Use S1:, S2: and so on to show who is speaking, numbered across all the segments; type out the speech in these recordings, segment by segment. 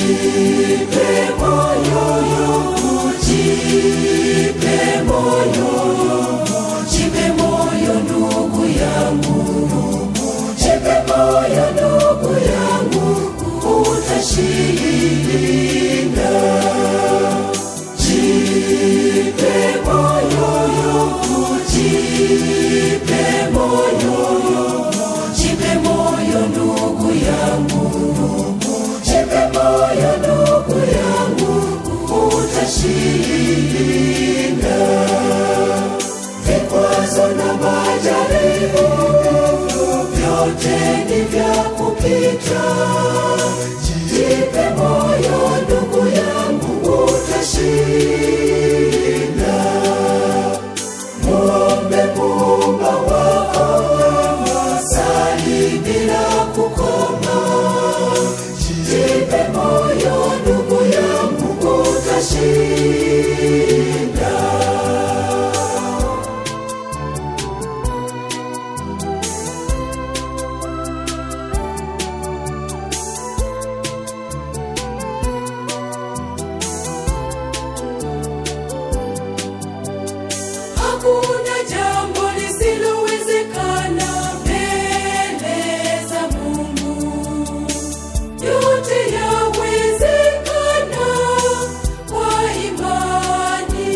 S1: Hakuna jambo lisilowezekana mbele za Mungu. Yote yawezekana kwa imani.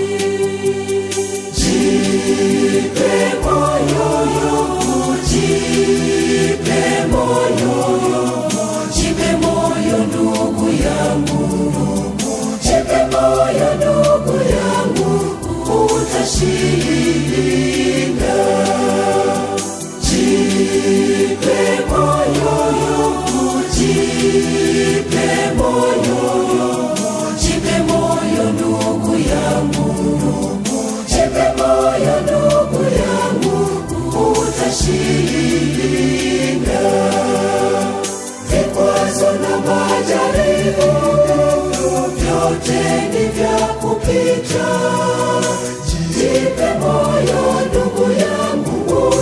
S1: Jipe moyo, jipe moyo, jipe moyo ndugu yangu, jipe moyo ndugu yangu, utashinda. Jipe moyo, jipe moyo, jipe moyo ndugu yangu, jipe moyo ndugu yangu, utashinda. Vikwazo na majaribu vyote ni vya kupita. Jipe moyo ndugu yangu,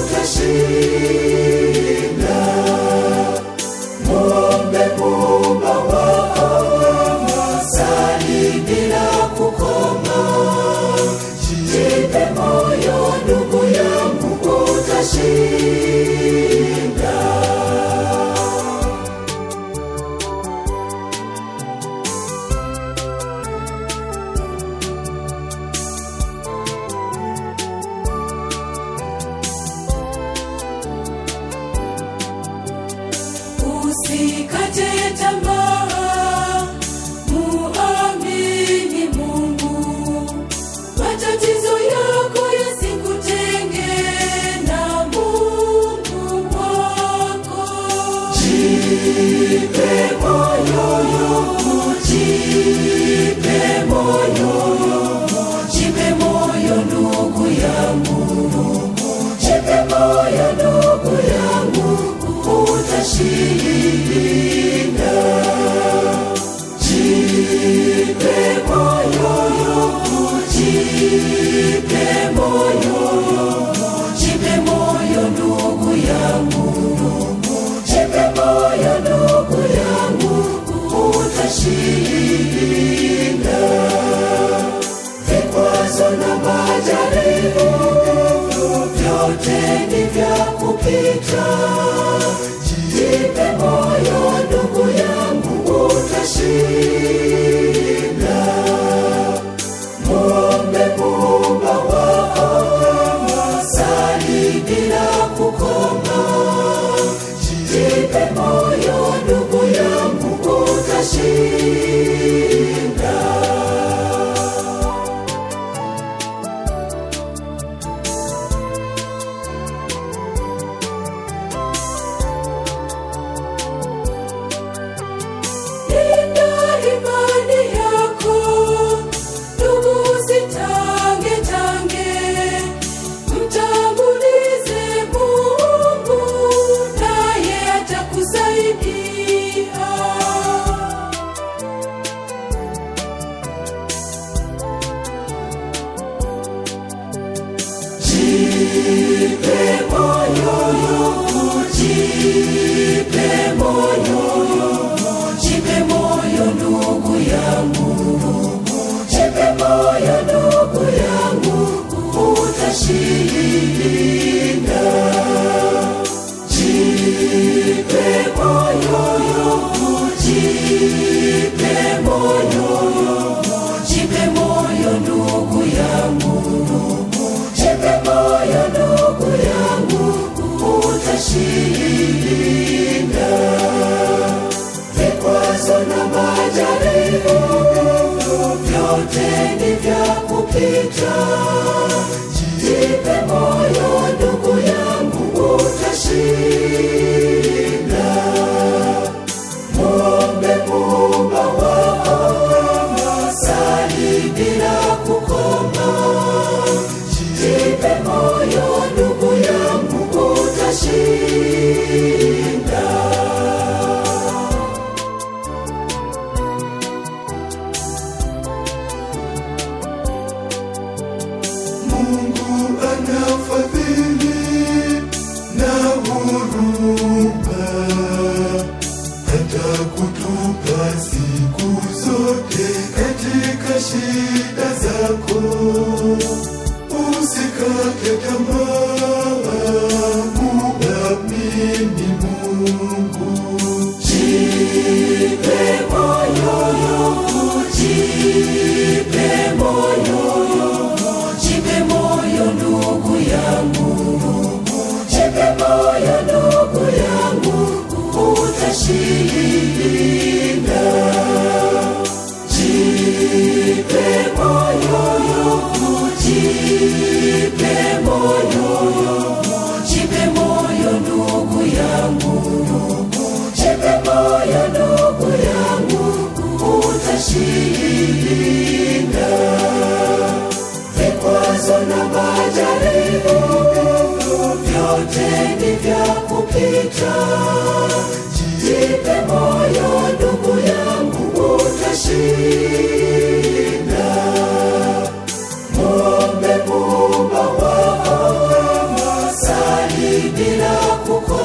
S1: utashinda. Muombe Muumba wako, sali bila kukoma. Jipe moyo ndugu yangu, utashinda. Usikate tamaa, muamini Mungu. Matatizo yako yasikutenge na Mungu wako. Jipe moyo, jipe moyo, jipe moyo ndugu yangu, jipe moyo ndugu yangu, utashinda. Jipe moyo, jipe moyo, jipe moyo ndugu yangu, jipe moyo ndugu yangu, utashinda. Vikwazo na majaribu vyote ni vya kupita. Jipe moyo ndugu yangu, utashinda. Muombe Muumba wako, sali bila kukoma. Jipe moyo ndugu yangu, utashinda. vyote ni vya kupita. Jipe moyo ndugu yangu, utashinda. Mwombe Muumba wako, sali bila kukoma. Jipe moyo ndugu yangu, utashinda.
S2: Mungu anafadhili na huruma, hata kutupa siku zote katika shida zako. Usikate tamaa, muamini Mungu.
S1: Jipe moyo, jipe moyo, jipe moyo ndugu yangu, jipe moyo ndugu yangu, utashinda. Jipe moyo, jipe moyo, jipe moyo ndugu yangu, jipe moyo ndugu yangu, utashinda. Vikwazo na majaribu vyote ni vya kupita. Jipe moyo ndugu yangu, utashinda. Mwombe Muumba wako, sali bila kukoma.